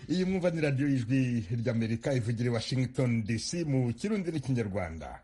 iyi mwumva ni radiyo y'ijwi ry'amerika ivugira i washington dc mu kirundi n'ikinyarwanda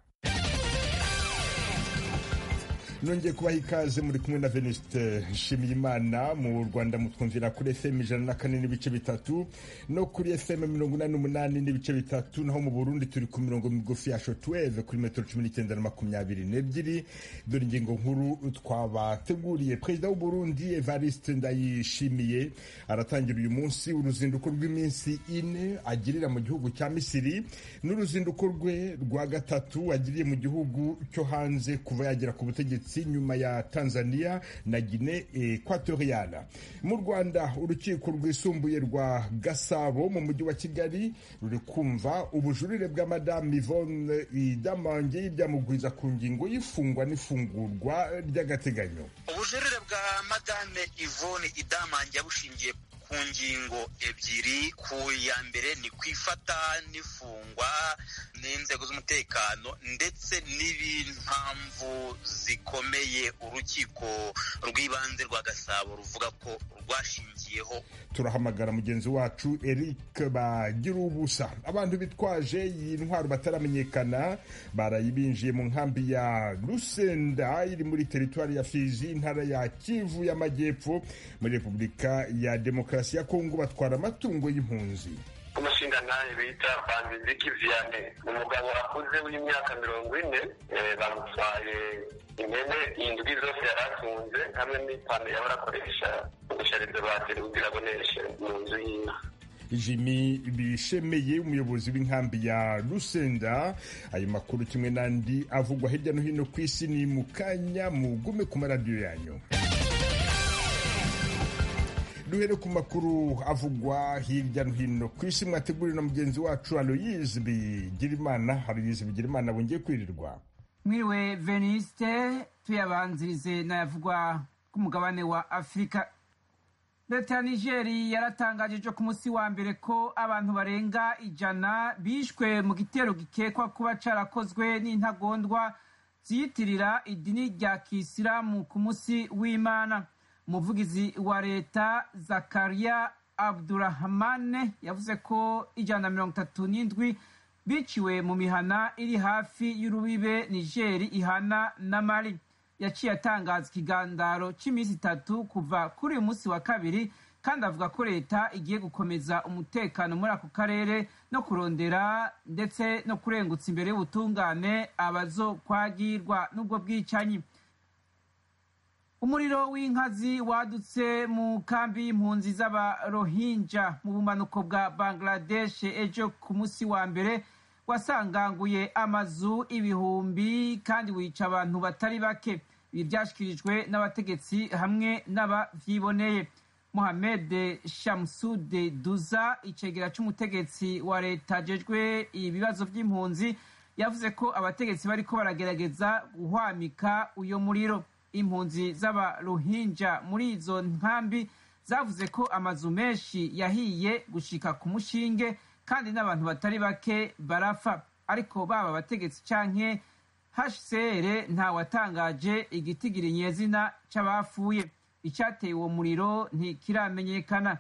nongeye kubaha ikaze muri kumwe na venuste nshimiyimana mu rwanda mutwumvira kuri fm ijana na kane n'ibice bitatu no kuri fm mirongo inani n'umunani n'ibice bitatu naho mu burundi turi ku mirongo migufi ya shotweve kuri metero cumi n'icyenda na makumyabiri n'ebyiri dore ingingo nkuru twabateguriye perezida w'uburundi evariste ndayishimiye aratangira uyu munsi uruzinduko rw'iminsi ine agirira mu gihugu cya misiri n'uruzinduko rwe rwa gatatu agiriye mu gihugu cyo hanze kuva yagera ku butegetsi nyuma ya Tanzania na Guinea Equatorial. Mu Rwanda urukiko rwisumbuye rwa Gasabo mu mujyi wa Kigali ruri kumva ubujurire bwa Madame Yvonne Idamange y'ibyamugwiza ku ngingo y'ifungwa n'ifungurwa ry'agateganyo. Ubujurire bwa Madame Yvonne Idamange yabushingiye ku ngingo ebyiri ku ya mbere ni kwifata n'ifungwa n'inzego z'umutekano ndetse n'impamvu zikomeye urukiko rw'ibanze rwa gasabo ruvuga ko rwashingiyeho turahamagara mugenzi wacu eric bagira ubusa abantu bitwaje iyi ntwaro bataramenyekana barayibinjiye mu nkambi ya rusenda iri muri teritwari ya fizi intara ya kivu y'amajyepfo muri repubulika ya demokarasi ya kongo batwara amatungo y'impunzi umushinga nawe bita banziziki vianney umugabo akuze w'imyaka mirongo ine bamutwaye impene indwi zose yari atunze hamwe n'ipantaro yahora akoresha gushariza bateri kugira aboneshe mu nzu y'inka jimmy bishemeye umuyobozi w'inkambi ya rusenda ayo makuru kimwe n'andi avugwa hirya no hino ku isi ni mu kanya mugume ku maradiyo yanyu duhere ku makuru avugwa hirya no hino ku isi mwateguriwe na mugenzi wacu aloyizi bigirimana aloyizi bigirimana bongeye kwirirwa mwiriwe veniste tuyabanzirize n'ayavugwa ku mugabane wa afurika leta ya nigeri yaratangaje ejo ku munsi wa mbere ko abantu barenga ijana bishwe mu gitero gikekwa kuba carakozwe n'intagondwa ziyitirira idini rya kisilamu ku munsi w'imana umuvugizi wa leta zakariya abdurahamane yavuze ko ijana na mirongo itatu n'indwi biciwe mu mihana iri hafi y'urubibe nigeri ihana na mali yaciye atangaza ikigandaro cy'iminsi itatu kuva kuri uyu munsi wa kabiri kandi avuga ko leta igiye gukomeza umutekano muri ako karere no kurondera ndetse no kurengutsa imbere y'ubutungane abazokwagirwa n'ubwo bwicanyi umuriro w'inkazi wadutse mu kambi y'impunzi z'abarohinja mu bumanuko bwa bangladesh ejo ku munsi wa mbere wasanganguye amazu ibihumbi kandi wica abantu batari bake ibi byashyikirijwe n'abategetsi hamwe n'abavyiboneye mohamed shamsude duza icegera c'umutegetsi wa leta ajejwe ibibazo vy'impunzi yavuze ko abategetsi bariko baragerageza guhwamika uyo muriro impunzi z'abaruhinja muri izo nkambi zavuze ko amazu menshi yahiye gushika ku mushinge kandi n'abantu batari bake barapfa ariko baba abategetsi canke hcr ntawatangaje igitigiri nyezina c'abapfuye icyateye uwo muriro ntikiramenyekana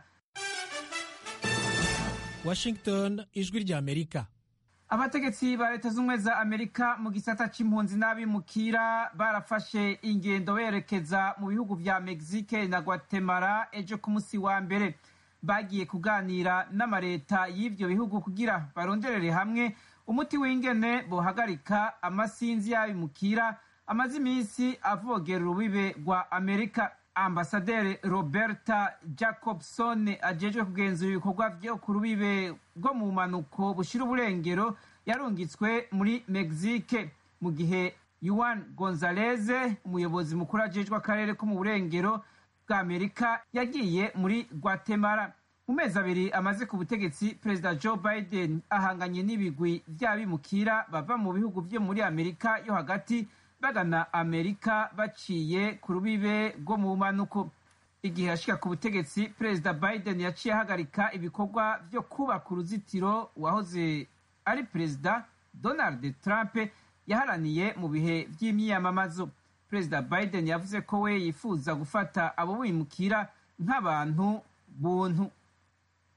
washington ijwi rya amerika abategetsi ba leta z'ubumwe za amerika mu gisata c'impunzi n'abimukira barafashe ingendo berekeza mu bihugu vya mexique na guatemala ejo ku munsi wa mbere bagiye kuganira n'amareta y'ivyo bihugu kugira baronderere hamwe umuti w'ingene bohagarika amasinzi y'abimukira amaze iminsi avogera urubibe rwa amerika ambasaderi roberta jacobson ajejwe kugenzura ibikorwa vyo ku rubibe rwo mu bumanuko bushira uburengero yarungitswe muri mexique mu gihe yuan gonzaleze umuyobozi mukuru ajejwe akarere ko mu burengero bwa amerika yagiye muri guatemala mu mezi abiri amaze ku butegetsi perezida joe biden ahanganye n'ibigwi vy'abimukira bava mu bihugu vyo muri amerika yo hagati bagana amerika baciye ku rubibe rwo mu bumanuko igihe yashika ku butegetsi perezida biden yaciye ahagarika ibikorwa vyo kubaka uruzitiro wahoze ari perezida donald trump yaharaniye mu bihe vy'imyiyamamazo perezida biden yavuze ko we yifuza gufata abo bimukira nk'abantu buntu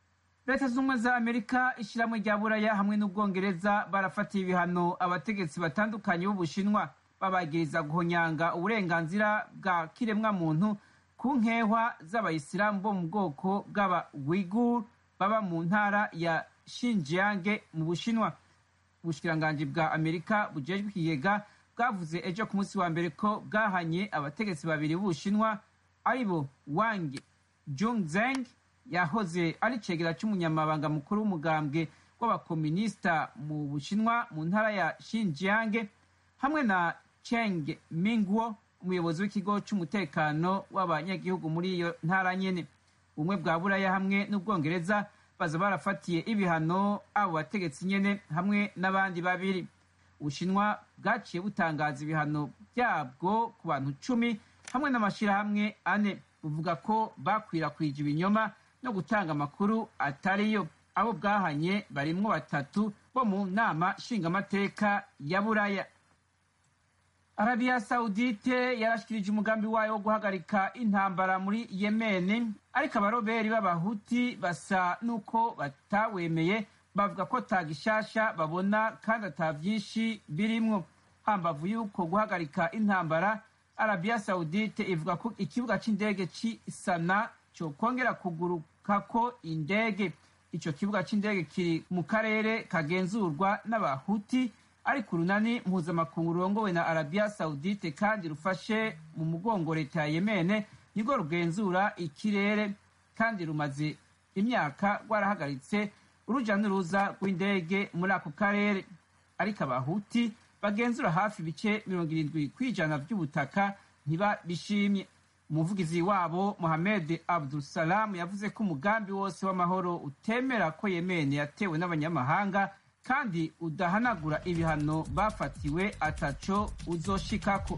leta z'ubumwe za amerika ishyirahamwe rya buraya hamwe n'ubwongereza barafatiye ibihano abategetsi batandukanye b'ubushinwa babagiriza guhonyanga uburenganzira bwa kiremwamuntu ku nkehwa z'abayisilamu bo mu bwoko bw'abawigur baba mu ntara ya shinjiyange mu bushinwa ubushikiranganji bwa amerika bujejwe ikigega bwavuze ejo ku munsi wa mbere ko bwahanye abategetsi babiri b'ubushinwa ari bo wang jungzeng yahoze ari cegera c'umunyamabanga mukuru w'umugambwe w'abakominisita mu bushinwa mu ntara ya shinjiyange hamwe na cheng mingwo umuyobozi w'ikigo c'umutekano w'abanyagihugu muri iyo ntara nyene ubumwe bwa buraya hamwe n'ubwongereza baza barafatiye ibihano abo bategetsi nyene hamwe n'abandi babiri ubushinwa bwaciye butangaza ibihano byabwo ku bantu cumi hamwe n'amashirahamwe ane buvuga ko bakwirakwije ibinyoma no gutanga amakuru atariyo abo bwahanye barimwo batatu bo mu nama nshingamateka ya buraya arabiya sawudite yarashikirije umugambi wayo wo guhagarika intambara muri yemeni ariko abaroberi b'abahuti basa n'uko batawemeye bavuga ko ta gishasha babona kandi ata vyinshi birimwo hambavu y'uko guhagarika intambara arabiya sawudite ivuga ko ikibuga c'indege c'i sana cokongera kugurukako indege ico kibuga c'indege kiri mu karere kagenzurwa n'abahuti ariko urunani mpuzamakungu rurongowe na arabiya sawudite kandi rufashe mu mugongo leta ya yemene nirwo rugenzura ikirere kandi rumaze imyaka rwarahagaritse uruja n'uruza rw'indege muri ako karere ariko abahuti bagenzura hafi ibice mirongo irindwi kw'ijana by'ubutaka ntibabishimye umuvugizi wabo mohamed abdusalamu yavuze ko umugambi wose w'amahoro utemera ko yemene yatewe n'abanyamahanga kandi udahanagura ibihano bafatiwe ataco uzoshikako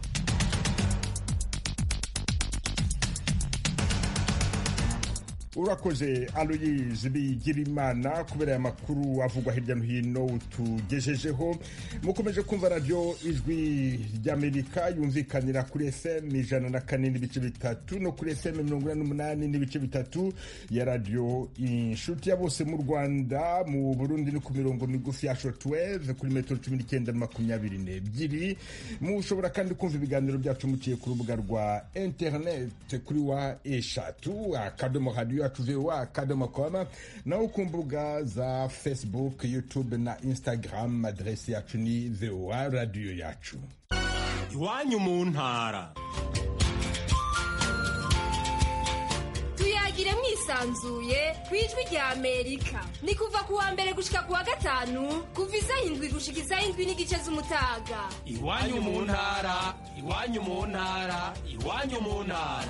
urakoze aloyizi bigirimana kubera aya makuru avugwa hirya no hino utugejejeho mukomeje kumva radiyo ijwi ry'amerika yumvikanira kuri fm ijana na kane n'ibice bitatu no kuri fm mirongo ine n'umunani n'ibice bitatu ya radiyo inshuti ya bose mu rwanda mu burundi ni ku mirongo migufi ya shotweve kuri metero cumi n'icyenda na makumyabiri n'ebyiri mushobora kandi kumva ibiganiro byacu muciye ku rubuga rwa interineti kuri wa eshatu akadomo radiyo yacu voa akadomo com naho ku mbuga za facebook youtube na instagram aderesi yacu ni voa radiyo yacu iwanyu mu ntara tuyagire mwisanzuye ku ijwi rya amerika ni kuva ku wa mbere gushika ku wa gatanu kuva isaha indwi gushika isaha indwi n'igice z'umutaga iwanyu mu ntara iwanyu mu ntara iwanyu mu ntara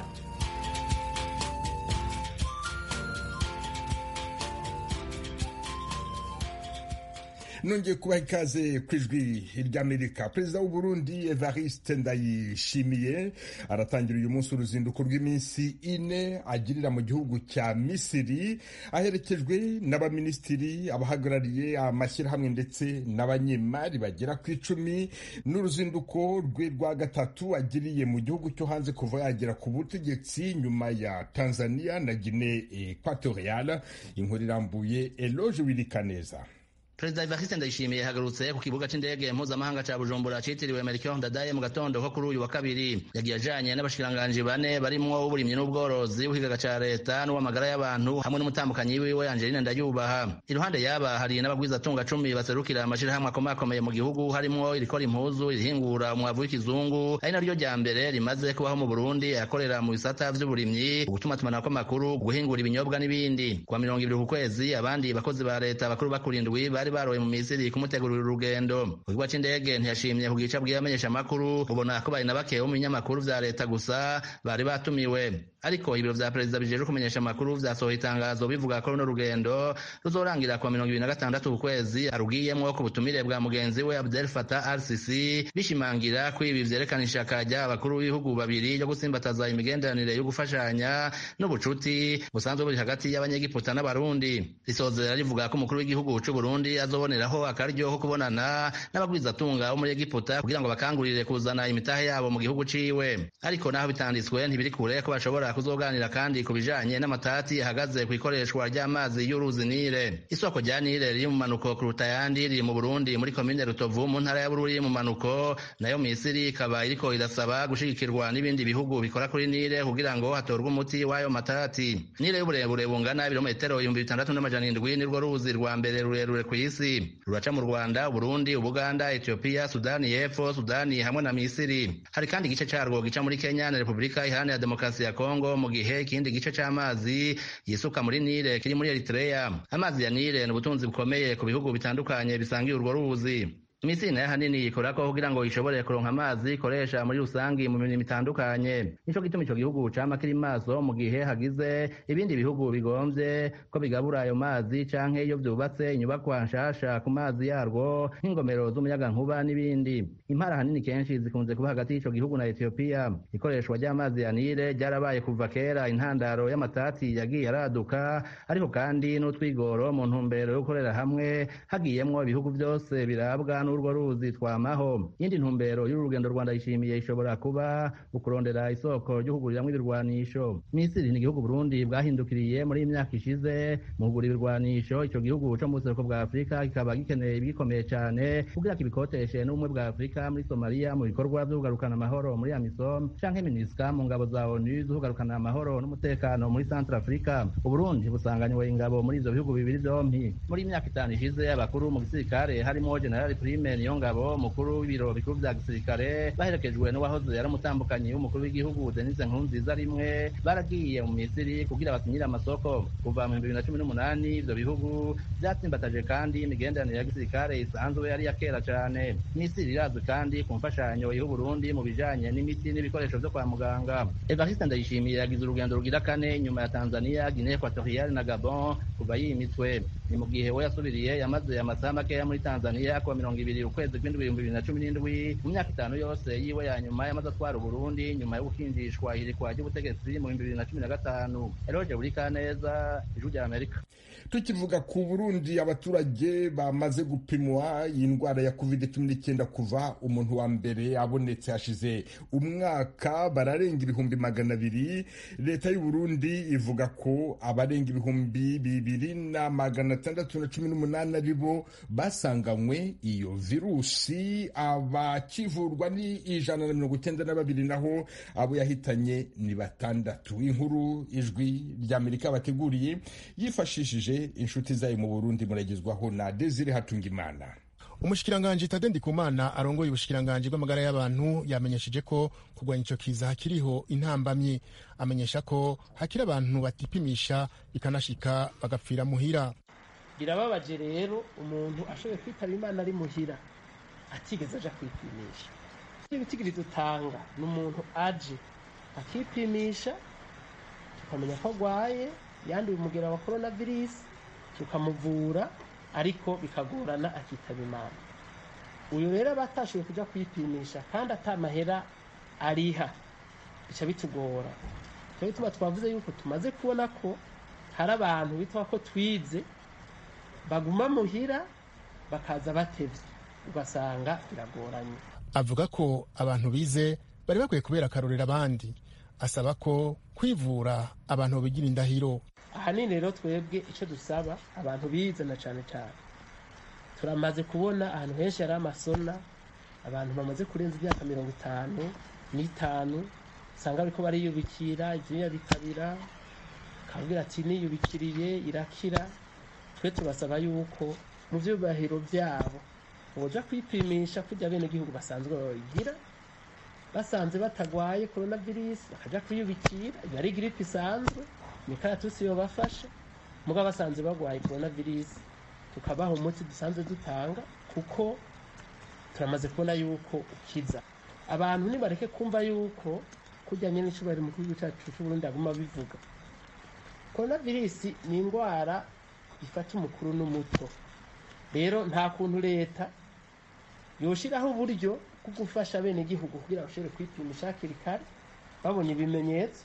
nongeye kubaha ikaze ku ijwi ry'amerika perezida w'u Burundi evariste ndayishimiye aratangira uyu munsi uruzinduko rw'iminsi ine agirira mu gihugu cya misiri aherekejwe n'abaminisitiri abahagarariye amashyirahamwe ndetse n'abanyemari bagera ku icumi n'uruzinduko rwe rwa gatatu agiriye mu gihugu cyo hanze kuva yagera ku butegetsi nyuma ya tanzania na guine equatorial inkuru irambuye eloge wirikaneza perezida evariste ndayishimiye yahagarutse ku kibuga c'indege mpuzamahanga ca bujumbura citiriwe melchior ndadaye mu gatondo ko kuri uyu wa kabiri yagiye ajanye n'abashikiranganji bane barimwo w'uburimyi n'ubworozi w'ikigaga ca leta n'uw'amagara y'abantu hamwe n'umutambukanyi wiwe angeline ndayubaha iruhande yaba hari n'abagwizatunga cumi baserukira amashirahamwe akomakomeye mu gihugu harimwo irikora impuzu irihingura umwavu w'ikizungu ari naryo rya mbere rimaze kubaho mu burundi akorera mu bisata vy'uburimyi ugutumatumanako amakuru guhingura ibinyobwa n'ibindi kwa mirongo ibiri ku kwezi abandi bakozi ba leta bakuru bakurindwi bari baroye mu misiri kumutegurira urugendo ku kibuga c'indege ntiyashimye ku gica bw'abamenyesha amakuru ubona ko bari na bake bo mu binyamakuru vya leta gusa bari batumiwe ariko ibiro vya perezida bijejwe kumenyesha amakuru vyasohoye itangazo bivuga ko runo rugendo ruzorangira kwa mirongo ibiri na gatandatu ku kwezi arugiyemwo ku butumire bwa mugenzi we Abdel Fattah al-Sisi bishimangira ko ibi vyerekana ishaka ry'abakuru b'ibihugu babiri ryo gusimbataza imigenderanire yo gufashanya n'ubucuti busanzwe buri hagati y'abanyegiputa n'abarundi risozera rivuga ko umukuru w'igihugu c'u Burundi kandi azoboneraho akaryo ko kubonana n'abagwizatunga bo muri egiputa kugira ngo bakangurire kuzana imitahe yabo mu gihugu ciwe ariko naho bitanditswe ntibiri kure ko bashobora kuzoganira kandi ku bijanye n'amatati ahagaze ku ikoreshwa ry'amazi y'uruzi nile isoko rya nile riri mu manuko kuruta ayandi riri mu burundi muri komine rutovu mu ntara ya bururi mu manuko nayo misiri ikaba iriko irasaba gushigikirwa n'ibindi bihugu bikora kuri nile kugira ngo hatorwe umuti w'ayo matati nile y'uburebure bungana ibirometero ibihumbi bitandatu n'amajana indwi nirwo ruzi rwa mbere rurerure ku isi ruraca mu rwanda uburundi ubuganda etiyopiya sudani y'epfo sudani hamwe na misiri hari kandi igice carwo gica muri kenya na repubulika iharanira demokarasi ya kongo mu gihe ikindi gice c'amazi yisuka muri nile kiri muri eritrea amazi ya nile ni ubutunzi bukomeye ku bihugu bitandukanye bisangiye urwo ruzi imisiri nayo ahanini ikorako kugira ngo ishobore kuronka amazi ikoresha muri rusangi mu mirimo itandukanye nico gituma ico gihugu cama kiri maso mu gihe hagize ibindi bihugu bigomvye ko bigabura ayo mazi canke iyo vyubatse inyubakwa nshasha ku mazi yarwo nk'ingomero z'umuyagankuba n'ibindi impara ahanini kenshi zikunze kuba hagati y'ico gihugu na etiyopiya ikoreshwa ry'amazi ya nile ryarabaye kuva kera intandaro y'amatati yagiye araduka ariko kandi n'utwigoro mu ntumbero yo gukorera hamwe hagiyemwo ibihugu vyose birabwa n'urwo ruzi twamaho iyindi ntumbero y'uru rugendo rwanda yishimiye ishobora kuba ukurondera isoko ry'ukuguriramo ibirwanisho misiri ni igihugu burundi bwahindukiriye muri iyi myaka ishize mu kugura ibirwanisho ico gihugu co mu buseruko bwa afurika kikaba gikeneye ibigikomeye cane kugira kibikoteshe n'ubumwe bwa afurika muri somaliya mu bikorwa vyo kugarukana amahoro muri amisom canke minisca mu ngabo za onu zo kugarukana amahoro n'umutekano muri centre afurika uburundi busanganywe ingabo muri ivyo bihugu bibiri vyompi muri iyi myaka itanu ishize abakuru mu gisirikare harimo generali prime niyongabo mukuru w'ibiro bikuru vya gisirikare baherekejwe n'uwahoze yari umutambukanyi w'umukuru w'igihugu denise nkurunziza rimwe baragiye mu misiri kugira basinyire amasoko kuva mu bihumbi bibiri na cumi n'umunani ivyo bihugu vyatsimbataje kandi imigenderanire ya gisirikare isanzwe yari ya kera cane misiri irazwi kandi ku mfashanyo iha uburundi mu bijanye n'imiti n'ibikoresho vyo kwa muganga evariste ndayishimiye yagize urugendo rugira kane nyuma ya tanzania guinee equatoriale na gabon kuva yimitswe ni mu gihe we yasubiriye yamaze amasaha makeya muri tanzania kuwa mirongo ibiri ukwezi kw'indwi ibihumbi bibiri na cumi n'indwi mu myaka itanu yose yiwe ya nyuma yamaze atwara uburundi nyuma yo gukinjishwa irikwa ry'ubutegetsi mu bihumbi bibiri na cumi na gatanu eroge buri kaneza ijwi rya amerika tukivuga ku burundi abaturage bamaze gupimwa iyi ndwara ya covid cumi n'icyenda kuva umuntu wa mbere abonetse hashize umwaka bararenga ibihumbi magana abiri leta y'uburundi ivuga ko abarenga ibihumbi bibiri na magana atandatu na cumi n'umunani ari bo basanganywe iyo virusi abakivurwa ni ijana na mirongo icyenda na babiri naho abo yahitanye ni batandatu inkuru ijwi ry'amerika bateguriye yifashishije inshuti zayo mu burundi muragezwaho na desire hatungimana umushikiranganji tade ndikumana arongoye ubushikiranganji bw'amagara y'abantu yamenyesheje ko kurwanya ico kiza hakiriho intambamyi amenyesha ko hakiri abantu batipimisha bikanashika bagapfira muhira birababaje rero umuntu ashoboye kwitaba imana ari muhira atigeze aja kwipimisha ibitigiri dutanga ni umuntu aje akipimisha tukamenya ko agwaye yanduye umugera wa korona virusi tukamuvura ariko bikagorana akitaba imana uyu rero aba atashoboye kujya kwipimisha kandi atamahera ariha bica bitugora cyo bituma twavuze yuko tumaze kubona ko hari abantu bitwa ko twize baguma muhira bakaza batevye ugasanga biragoranye avuga ko abantu bize bari bakwiye kubera akarorero abandi asaba ko kwivura abantu bigira indahiro ahanini rero twebwe icyo dusaba abantu bize na cyane cyane turamaze kubona ahantu henshi hari amasona abantu bamaze kurenza imyaka mirongo itanu n'itanu usanga bariko bariyubikira ibyuya bikabira akabwira ati niyubikiriye irakira twe tubasaba yuko mu byubahiro byabo boja kwipimisha kujya bene igihugu basanzwe babigira basanze batagwaye korona virusi bakaja kwiyubikira iyo ari giripe isanzwe imikaratusi yobafasha muga basanze bagwaye korona virusi tukabaha umuti dusanzwe dutanga kuko turamaze kubona yuko ukiza abantu nibareke kumva yuko kujya nyine icubahiro mu gihugu cyacu c'uburundi aguma bivuga korona virusi ni indwara ifata umukuru n'umuto rero nta kuntu leta yoshiraho uburyo bwo gufasha bene igihugu kugira bashobore kwipimisha hakiri kare babonye ibimenyetso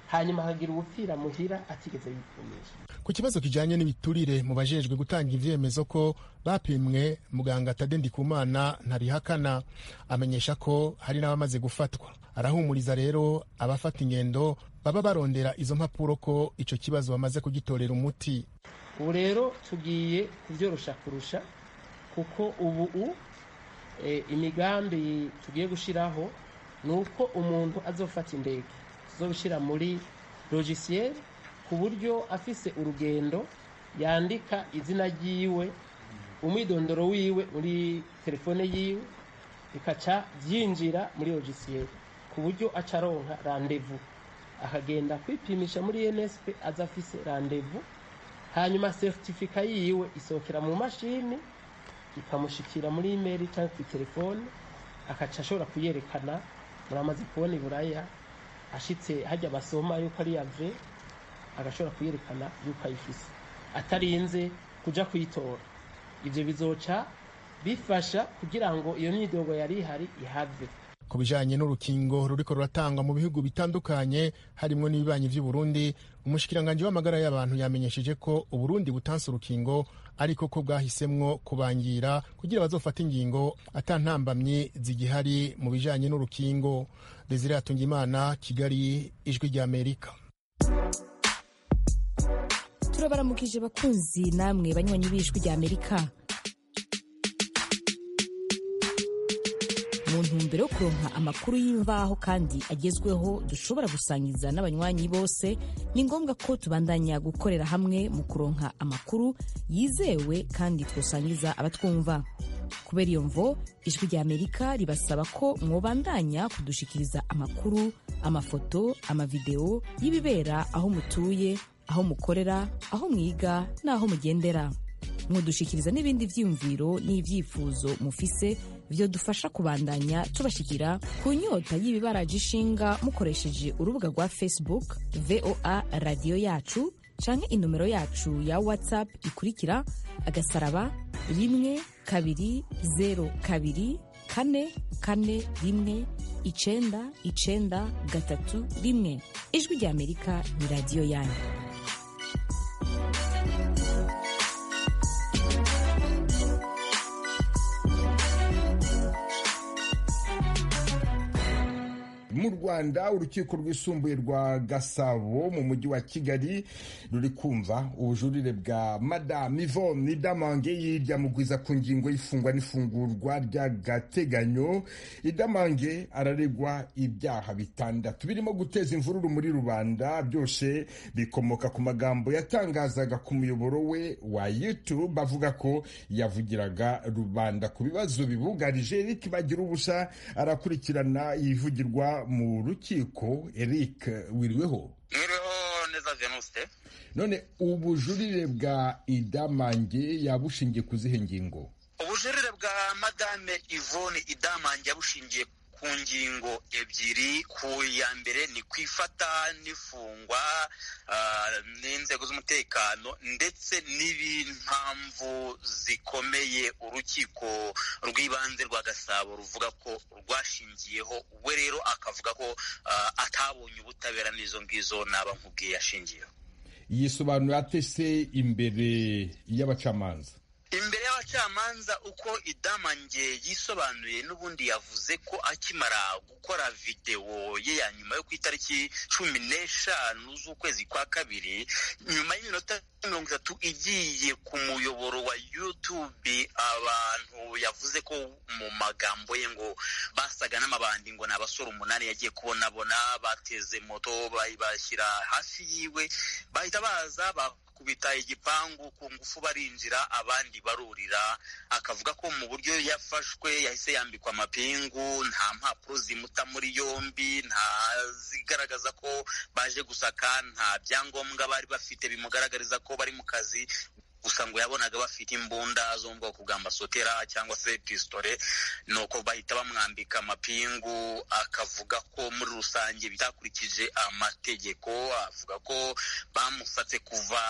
hanyuma hakagira ubupfira muhira atigeze yipimisha ku kibazo kijanye n'ibiturire mu bajejwe gutanga ivyemezo ko bapimwe muganga Tade Ndikumana ntabihakana amenyesha ko hari n'abamaze gufatwa arahumuriza rero abafata ingendo baba barondera izo mpapuro ko ico kibazo bamaze kugitorera umuti ubu rero tugiye kubyorosha kurusha kuko ubu u e, imigambi tugiye gushiraho ni uko umuntu azofata indege tuzobishira muri logiciel ku buryo afise urugendo yandika izina ryiwe umwidondoro wiwe muri telefone yiwe bikaca byinjira muri logiciel ku buryo aca aronka randevu akagenda kwipimisha muri nsp aza afise randevu hanyuma seritifika yiwe isohokera mu mashini ikamushikira muri imeri cyangwa ku telefone akaca ashobora kuyerekana muramaze kubona iburaya ashitse hajya basoma yuko ari yave agashobora kuyerekana yuko ayifise atarinze kuja kuyitora ivyo bizoca bifasha kugira ngo iyo myidogo yari ihari ihave ku bijanye n'urukingo ruriko ruratangwa mu bihugu bitandukanye harimwo n'ibibanyi vy'uburundi umushikiranganji w'amagara y'abantu yamenyesheje ko uburundi butanse urukingo ariko ko bwahisemwo kubangira kugira bazofata ingingo ata ntambamyi zigihari mu bijanye n'urukingo desire atungimana kigali ijwi ry'amerika turabaramukije bakunzi namwe banywanyi b'ijwi ry'amerika mu ntumbero yo kuronka amakuru y'imvaho kandi agezweho dushobora gusangiza n'abanywanyi bose ni ngombwa ko tubandanya gukorera hamwe mu kuronka amakuru yizewe kandi twosangiza abatwumva kubera iyo mvo ijwi rya amerika ribasaba ko mwobandanya kudushikiriza amakuru amafoto amavideo y'ibibera aho mutuye aho mukorera aho mwiga n'aho mugendera mudushikiriza n'ibindi vyiyumviro n'ivyifuzo mufise vyo dufasha kubandanya tubashikira ku nyota y'ibibaraje ishinga mukoresheje urubuga rwa facebook voa radiyo yacu canke inomero yacu ya whatsapp ikurikira agasaraba rimwe kabiri zero kabiri kane kane rimwe icenda icenda gatatu rimwe ijwi rya amerika ni radiyo yanyu mu rwanda urukiko rwisumbuye rwa gasabo mu mujyi wa kigali ruri kumva ubujurire bwa madame ivone idamange yiryamugwiza ku ngingo y'ifungwa n'ifungurwa ry'agateganyo idamange araregwa ibyaha bitandatu birimo guteza imvururu muri rubanda byose bikomoka ku magambo yatangazaga ku muyoboro we wa youtube avuga ko yavugiraga rubanda ku bibazo bibugarije eric bagira ubusa arakurikirana yivugirwa mu rukiko eric wiriweho mwiriweho neza venuste none ubujurire bwa idamange yabushingiye ku zihe ngingo ubujurire bwa madame ivone idamange yabushingiye ku ngingo ebyiri ku ya mbere ni ku ifata n'ifungwa n'inzego z'umutekano ndetse n'impamvu zikomeye urukiko rw'ibanze rwa gasabo ruvuga ko rwashingiyeho we rero akavuga ko atabonye ubutabera n'izo ngizo naba nkubwiye yashingiyeho yisobanura atese imbere y'abacamanza imbere y'abacamanza uko idamange yisobanuye n'ubundi yavuze ko akimara gukora videwo ye ya nyuma yo ku itariki cumi n'eshanu z'ukwezi kwa kabiri nyuma y'iminota mirongo itatu igiye ku muyoboro wa youtube abantu yavuze ko mu magambo ye ngo basaga n'amabandi ngo ni abasore umunani yagiye kubonabona bateze moto bashyira hafi yiwe bahita baza kubita igipangu ku ngufu barinjira abandi barurira akavuga ko mu buryo yafashwe yahise yambikwa amapingu nta mpapuro zimuta muri yombi nta zigaragaza ko baje gusaka nta byangombwa bari bafite bimugaragariza ko bari mu kazi gusa ngo yabonaga bafite imbunda zo mu bwoko bwa masotera cyangwa se pisitore nuko bahita bamwambika amapingu akavuga ko muri rusange bitakurikije amategeko avuga ko bamusatse kuva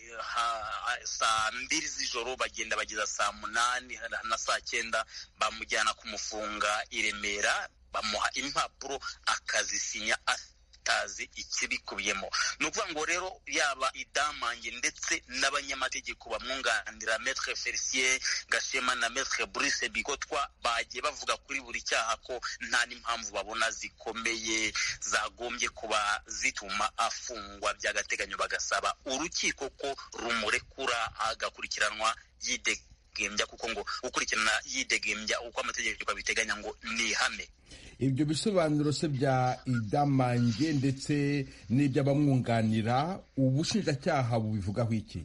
saa mbiri z'ijoro bagenda bageza saa munani na saa cyenda bamujyana kumufunga i remera bamuha impapuro akazisinya batazi ikibikubiyemo ni ukuvuga ngo rero yaba idamange ndetse n'abanyamategeko bamwunganira metre felicien gashema na metre bruce bigotwa bagiye bavuga kuri buri cyaha ko nta n'impamvu babona zikomeye zagombye kuba zituma afungwa by'agateganyo bagasaba urukiko ko rumurekura agakurikiranwa yidegembya kuko ngo gukurikirana yidegembya uko amategeko abiteganya ngo ni ihame ibyo bisobanuro se bya idamange ndetse n'iby'abamwunganira ubushinjacyaha bubivugaho iki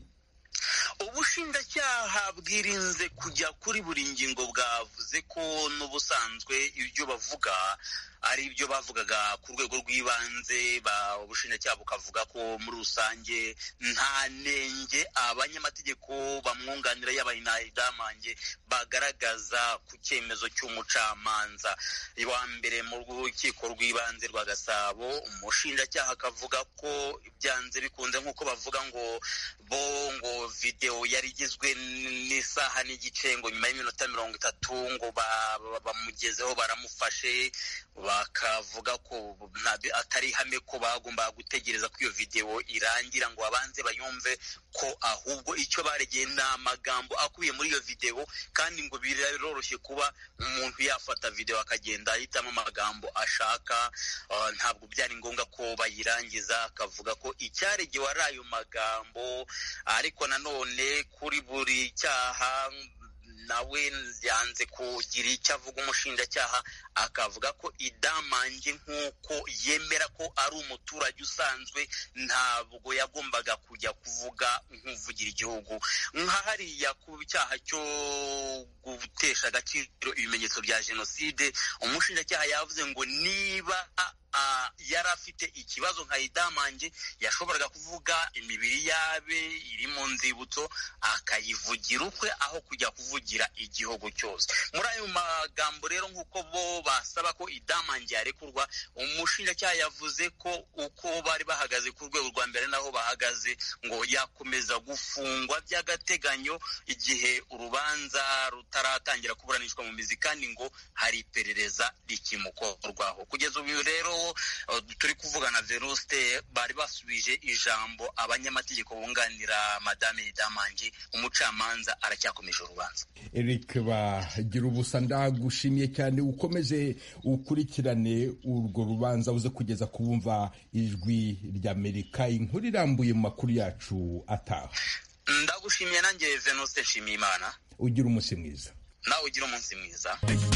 ubushinjacyaha bwirinze kujya kuri buri ngingo bwavuze ko n'ubusanzwe ibyo bavuga ari ibyo bavugaga ku rwego rw'ibanze ubushinjacyaha bukavuga ko muri rusange nta nenge abanyamategeko bamwunganira yaba idamange bagaragaza ku cyemezo cy'umucamanza wa mbere mu rukiko rw'ibanze rwa gasabo umushinjacyaha akavuga ko byanze bikunze nk'uko bavuga ngo bo ngo videwo yari igizwe n'isaha n'igice ngo nyuma y'iminota mirongo itatu ngo bamugezeho baramufashe bakavuga ko atari ihame ko bagombaga gutegereza ko iyo videwo irangira ngo babanze bayumve ko ahubwo icyo baregeye ni amagambo akubiye muri iyo videwo kandi ngo biroroshye kuba umuntu yafata videwo akagenda ahitamo amagambo ashaka ntabwo byari ngombwa ko bayirangiza akavuga ko icyaregewe ari ayo magambo ariko nanone kuri buri cyaha nawe yanze kugira icyo avuga umushinjacyaha akavuga ko idamange nk'uko yemera ko ari umuturage usanzwe ntabwo yagombaga kujya kuvuga nk'uvugira igihugu nka hariya ku cyaha cyo gutesha agaciro ibimenyetso bya jenoside umushinjacyaha yavuze ngo niba yari afite ikibazo nka idamange yashoboraga kuvuga imibiri yabe iri mu nzibutso akayivugira ukwe aho kujya kuvugira igihugu cyose muri ayo magambo rero nk'uko bo basaba ko idamange yarekurwa umushinjacyaha yavuze ko uko bari bahagaze ku rwego rwa mbere naho bahagaze ngo yakomeza gufungwa by'agateganyo igihe urubanza rutaratangira kuburanishwa mu mizi kandi ngo hari iperereza rikimukorwaho kugeza ubu rero turi kuvugana veruste bari basubije ijambo abanyamategeko bunganira madame idamange umucamanza aracyakomeje urubanza eric bagira ubusa ndagushimiye cyane ukomeze ukurikirane urwo rubanza uze kugeza ku bumva ijwi ry'amerika inkuru irambuye mu makuru yacu ataha ndagushimiye nanjye venuste nshimiye imana ugira umunsi mwiza nawe ugira umunsi mwiza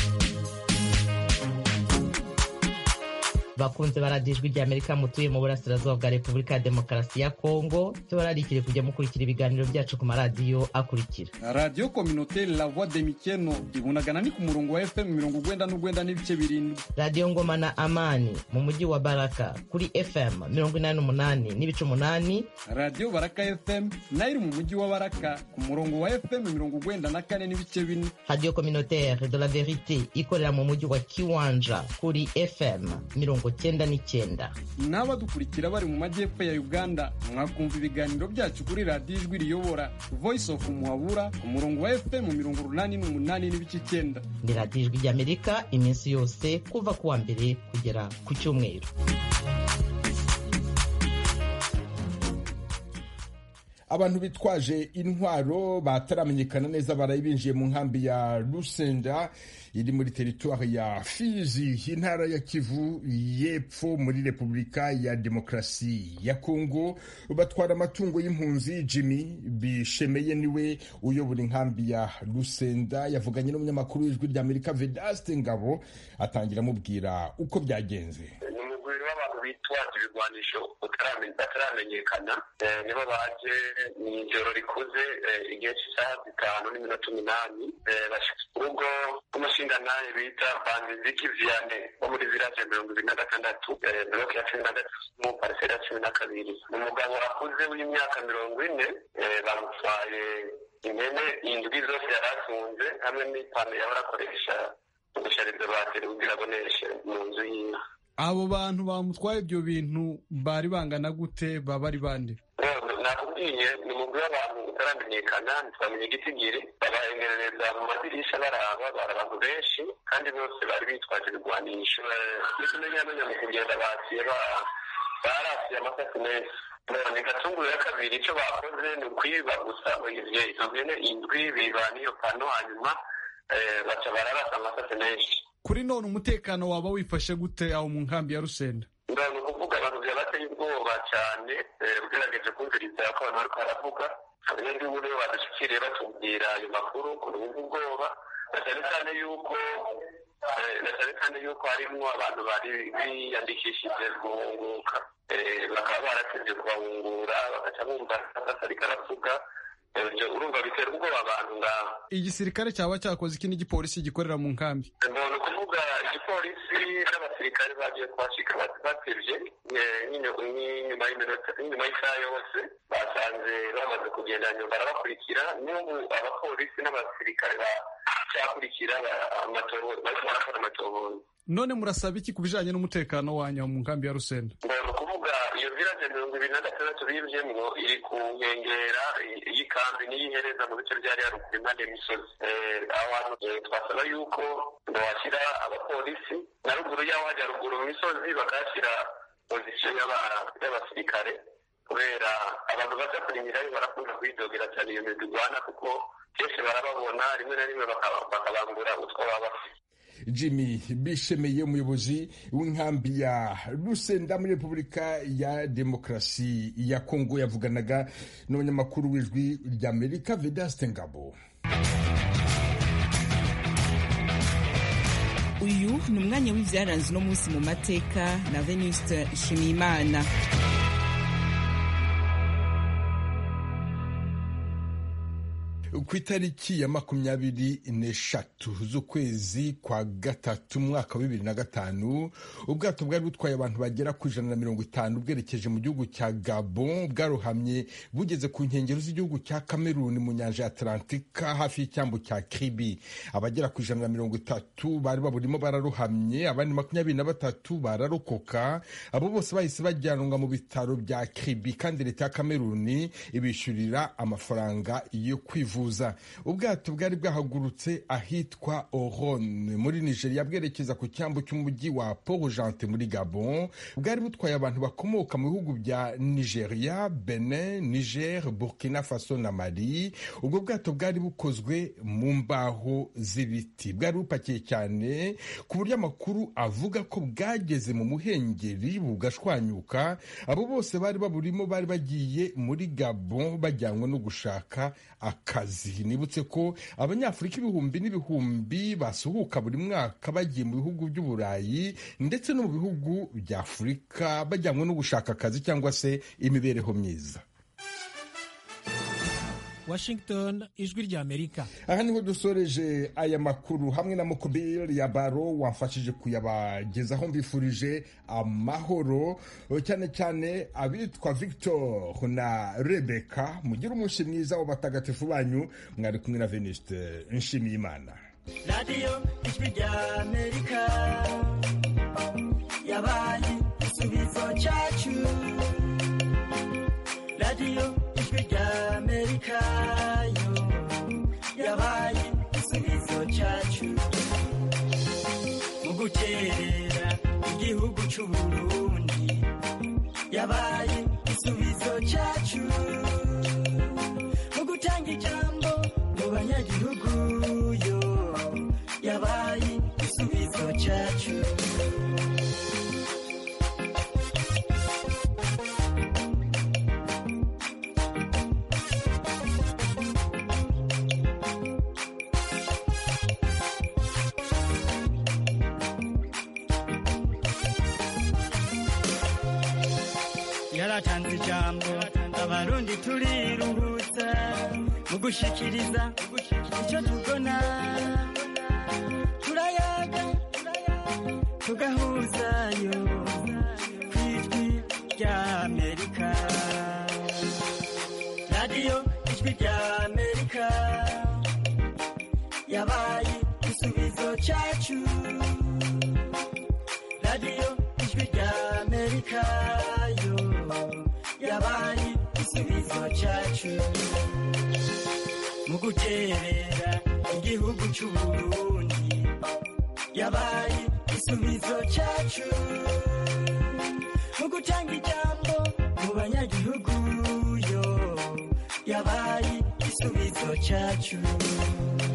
bakunze baradijwe rya amerika mutuye mu burasirazuba bwa repubulika ya demokarasi ya kongo tubararikire kujya mukurikira ibiganiro byacu ku maradiyo akurikira radiyo kominote la voix de mikeno ibunagana ni ku murongo wa fm mirongo ugwenda n'ugwenda n'ibice birindwi radiyo ngoma na amani mu mujyi wa baraka kuri fm mirongo inani n'umunani n'ibice umunani radiyo baraka fm nayo iri mu mujyi wa baraka ku murongo wa fm mirongo ugwenda na kane n'ibice bine radiyo communautaire de la verite ikorera mu mujyi wa kiwanja kuri fm mirongo cyenda n'icyenda n'abadukurikira bari mu majyepfo ya uganda mwakumva ibiganiro byacu kuri radiyo ijwi riyobora voice of muhabura ku murongo wa fm mirongo urunani n'umunani n'ibice icyenda ni radiyo ijwi ry'amerika iminsi yose kuva ku wa mbere kugera ku cyumweru abantu bitwaje intwaro bataramenyekana neza baraye binjiye mu nkambi ya rusenda iri muri teritwari ya fizi intara ya kivu y'epfo muri repubulika ya demokarasi ya kongo batwara amatungo y'impunzi jimmy bishemeye niwe uyobora inkambi ya rusenda yavuganye n'umunyamakuru w'ijwi ry'amerika vedaste ngabo atangira amubwira uko byagenze w'abantu bitwaje ibigwanisho bataramenyekana nibo baje mu ijoro rikuze igihe cy'isaha zitanu n'iminota umunani urugo rw'umushingantahe bita banziziki viane wo muri village mirongo ibiri na gatandatu mirongo ya cumi na gatatu mu pariseri ya cumi na kabiri umugabo akuze w'imyaka mirongo ine bamutwaye impene indwi zose yari atunze hamwe n'ipantaro yahora akoresha gushariza bateri kugira aboneshe mu nzu yiwe abo bantu bamutwaye ibyo bintu bari bangana gute baba ari bande nakubwiye ni umugwi w'abantu utaramenyekana ntitwamenye igitigiri babahengerereza mu madirisha baraba bari abantu benshi kandi bose bari bitwaje ibigwanisho ndetse n'inyamunya mu kugenda baciye barasiye amasasi menshi none gatunguru ya kabiri icyo bakoze ni ukwiba gusa izo mpene indwi biba n'iyo pano hanyuma baca bararasa amasasi menshi kuri none umutekano waba wifashe gute aho mu nkambi ya rusenda ni ukuvuga abantu byabateye ubwoba cyane ugerageje kumviriza ko abantu bariko baravuga abanyagihugu nibo badushyikiriye batubwira ayo makuru urubuga ubwoba na cyane cyane yuko na cyane cyane yuko harimwo abantu bari biyandikishije guhunguka bakaba baratevye kubahungura bagaca bumva ariko aravuga urumva bitera ubwoba abantu ngaho igisirikare cyaba cyakoze iki n'igipolisi gikorera mu nkambi ni ukuvuga igipolisi n'abasirikare bagiye kuhashika batevye n'inyuma y'isaha yose basanze bamaze kugenda nyuma barabakurikira n'ubu abapolisi n'abasirikare bacyakurikira bariko barakora amatohoza none murasaba iki ku bijanye n'umutekano wanyu mu nkambi ya rusenda ni ukuvuga iyo village mirongo ibiri na gatandatu bivyemwo iri ku nkengera y'ikambi niyo ihereza mu bice vyari haruguru impande y'imisozi aho hantu twasaba yuko bohashyira abapolisi na ruguru y'aho hajya ruguru mu misozi bakahashyira pozisiyo y'abasirikare kubera abantu baza kurimirayo barakunda kwidogera cyane iyo migwi igwana kuko kenshi barababona rimwe na rimwe bakabambura utwo baba bafite jimmy bishemeye umuyobozi w'inkambi ya rusenda muri repubulika ya demokarasi ya kongo yavuganaga n'abanyamakuru w'ijwi ry'amerika vedaste ngabo uyu ni umwanya w'ibyaranze uno munsi mu mateka na venuste nshimiyimana ku itariki ya makumyabiri n'eshatu z'ukwezi kwa gatatu umwaka wa bibiri na gatanu ubwato bwari butwaye abantu bagera ku ijana na mirongo itanu bwerekeje mu gihugu cya gabon bwarohamye bugeze ku nkengero z'igihugu cya kameruni mu nyanja ya atlantika hafi y'icyambu cya kribi abagera ku ijana na mirongo itatu bari baburimo bararohamye abandi makumyabiri na batatu bararokoka abo bose bahise bajyanwa mu bitaro bya kribi kandi leta ya kameruni ibishyurira amafaranga yo kwivuza ubwato bwari bwahagurutse ahitwa oron muri nigeria bwerekeza ku cyambu cy'umujyi wa port-gentil muri gabon bwari butwaye abantu bakomoka mu bihugu bya nigeria benin niger burkina faso na mali ubwo bwato bwari bukozwe mu mbaho z'ibiti bwari bupakiye cyane ku buryo amakuru avuga ko bwageze mu muhengeri bugashwanyuka abo bose bari baburimo bari bagiye muri gabon bajyanwe no gushaka akazi nibutse ko abanyafurika ibihumbi n'ibihumbi basuhuka buri mwaka bagiye mu bihugu by'uburayi ndetse no mu bihugu bya afurika bajyanwe no gushaka akazi cyangwa se imibereho myiza washington ijwi ry'amerika aha niho dusoreje aya makuru hamwe na mukubiri ya baro wamfashije kuyabagezaho mbifurije amahoro cyane cyane abitwa victor na rebeka mugire umunsi mwiza w'abatagatifu banyu mwari kumwe na venuste nshimiye imana radiyo ijwi ry'amerika yabaye igisubizo cyacu radiyo ijwi ry'amerika yo yabaye igisubizo cyacu mu guterera igihugu cy'u burundi yabaye igisubizo cyacu mu gutanga ijambo mu banyagihugu yo yabaye igisubizo cyacu yaratanze ijambo abarundi turiruhutsa mu gushikiriza icyo tubona turayaga tugahuzayo ku ijwi ry'amerika radiyo ijwi ry'amerika yabaye igisubizo cyacu radiyo ijwi ry'amerika yo yabaye igisubizo cyacu mu guterera igihugu cy'u burundi yabaye igisubizo cyacu mu mu gutanga ijambo mu banyagihugu yo yabaye igisubizo cyacu